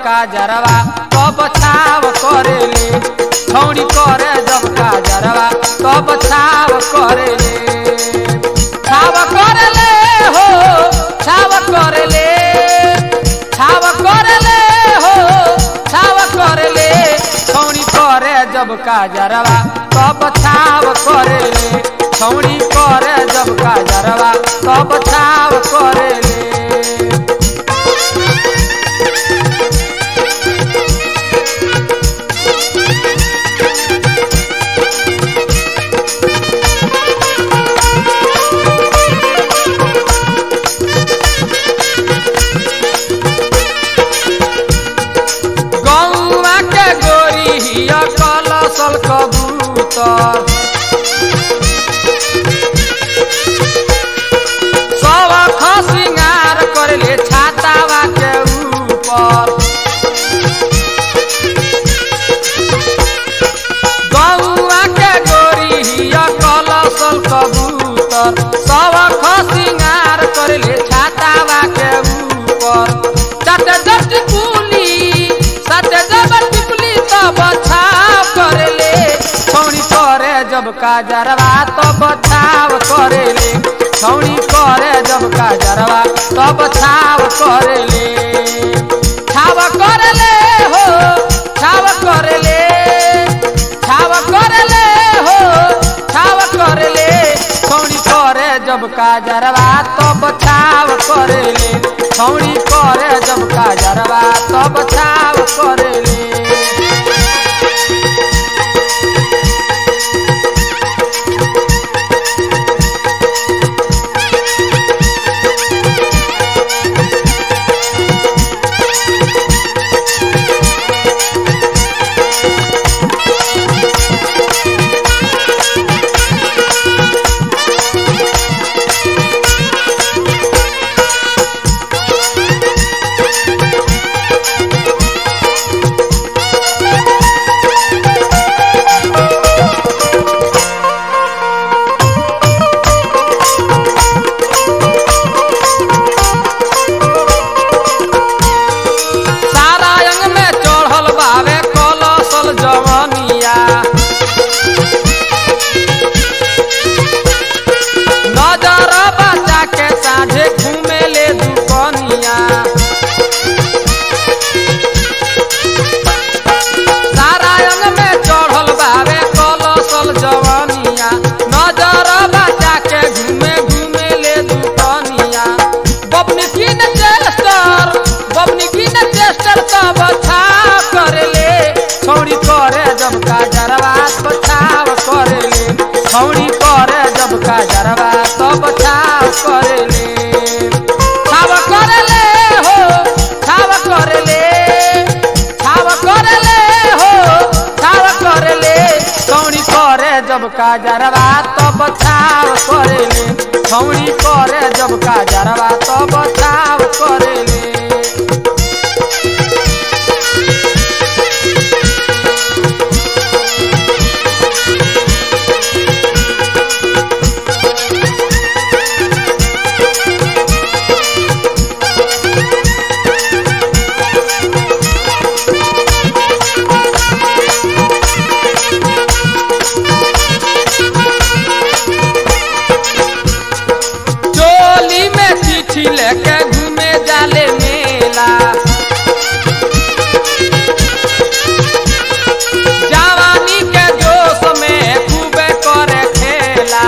का जरवा तब छाव करेले छौड़ी करे जब का जरवा तब छाव करेले छाव करेले हो छाव करेले छाव करेले हो छाव करेले छौड़ी करे जब का जरवा तब छाव करेले छौड़ी करे जब का जरवा तब छाव करेले गौवा के गोरी हिया कलसल कबूतर सब खसिंगार करले छातावा के ऊपर गौवा के गोरी हिया कलसल कबूतर सब खसिंगार करले छातावा के ऊपर सट जट कुली सट जट कुली तब छाव करेले छौड़ी करे जब का जरवा तब छाव करेले छौड़ी करे जब का जरवा तब छाव करेले छाव करेले हो छाव करेले छाव करेले हो छाव करेले छौड़ी करे जब का जरवा तब छाव करेले छौड़ी करे जब का जरवा तब छाव करेले सारा अंग में चढ़ल बावे कलसल जवनिया नजर बचा के साझे घूमे ले दुकनिया सारा अंग में चढ़ल बावे कलसल जवनिया नजर बचा के घूमे घूमे ले दुकनिया बबनी की न चेस्टर बबनी की न चेस्टर तब छाव करेले छौड़ी करे जब का जरवा तो छाव करेले छौड़ी करे जब का जरवा तब छाव करेले छाव करेले हो छाव करेले छाव करेले हो छाव करेले छौड़ी करे जब का जरवा तब छाव करेले छौड़ी करे जब का जरवा तब छाव करेले चोली में चिट्ठी लेके घूमे जाले मेला जवानी के जोश में खूबे करे खेला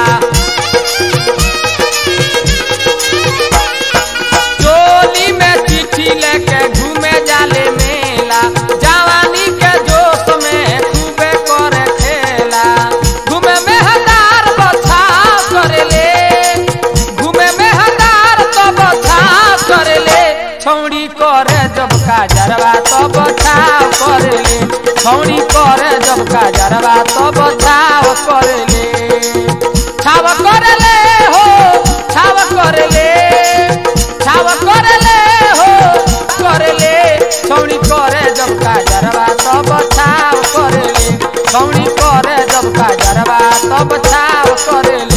चोली में चिट्ठी लेके घूमे जाले मेला जवानी के जोश में खूबे करे खेला घूमे में हजार बछाव करेले घूमे में हजार तब छाव करेले छौड़ी करे जब का जरवा तब छाव करेले छौड़ी करे जब का जरवा तब छाव करेले छाव करेले हो छाव करेले छाव करेले हो करेले छौड़ी करे जब का जरवा तब छाव करेले छौड़ी करे जब का जरवा तब छाव करेले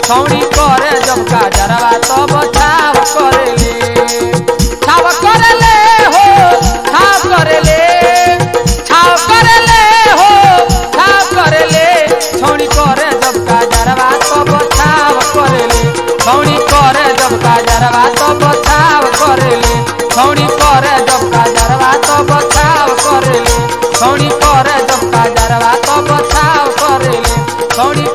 छौड़ी करे जब काजरवा तब छाव करेले छाव करेले हो छाव करेले छाव करेले हो छाव करेले छौड़ी करे जब काजरवा तब छाव करेले छौड़ी करे जब काजरवा तब छाव करेले छौड़ी करे जब काजरवा तब छाव करेले छौड़ी करे जब काजरवा तब छाव करेले छौड़ी